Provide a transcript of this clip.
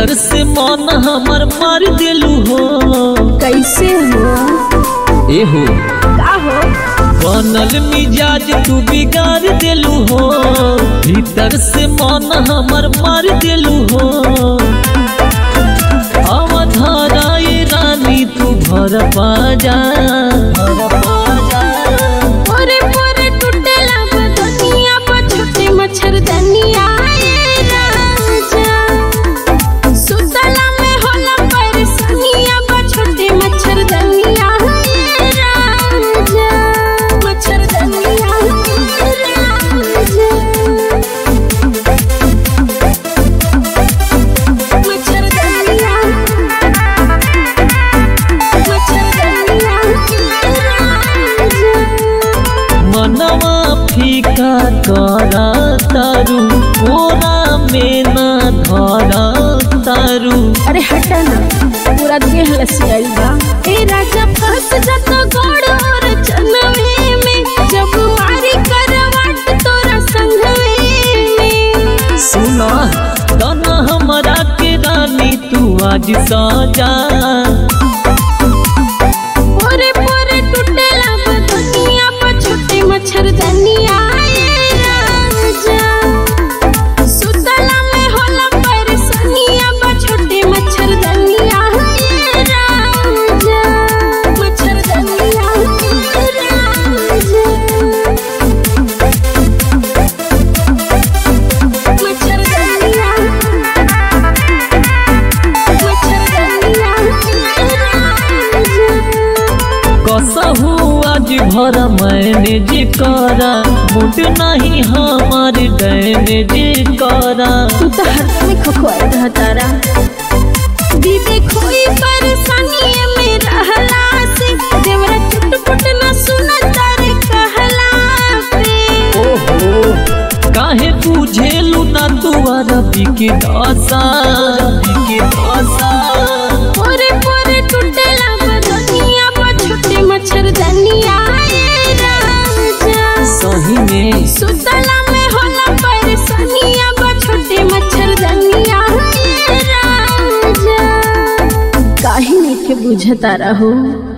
भीतर से मन हमर मार देलू हो कैसे हो एहो का हो बनल मिजाज तू बिगाड़ देलू हो भीतर से मन हमर मार देलू हो अवधाराई रानी तू भर पाजा पोरे पोरे टूटेला बदनिया पर छोटे मच्छरदनिया ए राजा सुतला में होला परेशानिया पर छोटे मच्छरदनिया ए राजा मच्छरदनिया ए राजा मच्छरदनिया मच्छरदनिया ए राजा मनवा फीका करा तारू कोरा में ना धरा तारू अरे हटा ना पूरा देह लसियाई बा ए राजा फंस जाता गोड़ और चनवे में जब मारी करवाट तोरा संगवे में सुना तना हमरा के रानी तू आज सजा पोरे पोरे टूटेला बदनिया पर छोटे मच्छरदनिया ए राजा सुतला में होला परेशानिया पर छोटे मच्छरदनिया ए राजा मच्छरदनिया ए राजा मच्छरदनिया मच्छरदनिया ए राजा कसहू आज भर मैनेज करा मुड नहीं हमार डैमेज करा तू तो हर में खखवाए रह तारा दीदी कोई परेशानी में रहला से देवरा चुटपुट न सुना तारे कहला पे ओहो काहे बुझेलू ना तू अरबी के दशा अरबी के दशा पोरे पोरे टूटेला बदनिया पर छोटे मच्छरदनिया ए राजा सही में सुतला में होला परेशानिया पर छोटे मच्छरदनिया ए राजा काहे नहीं के बुझता रहो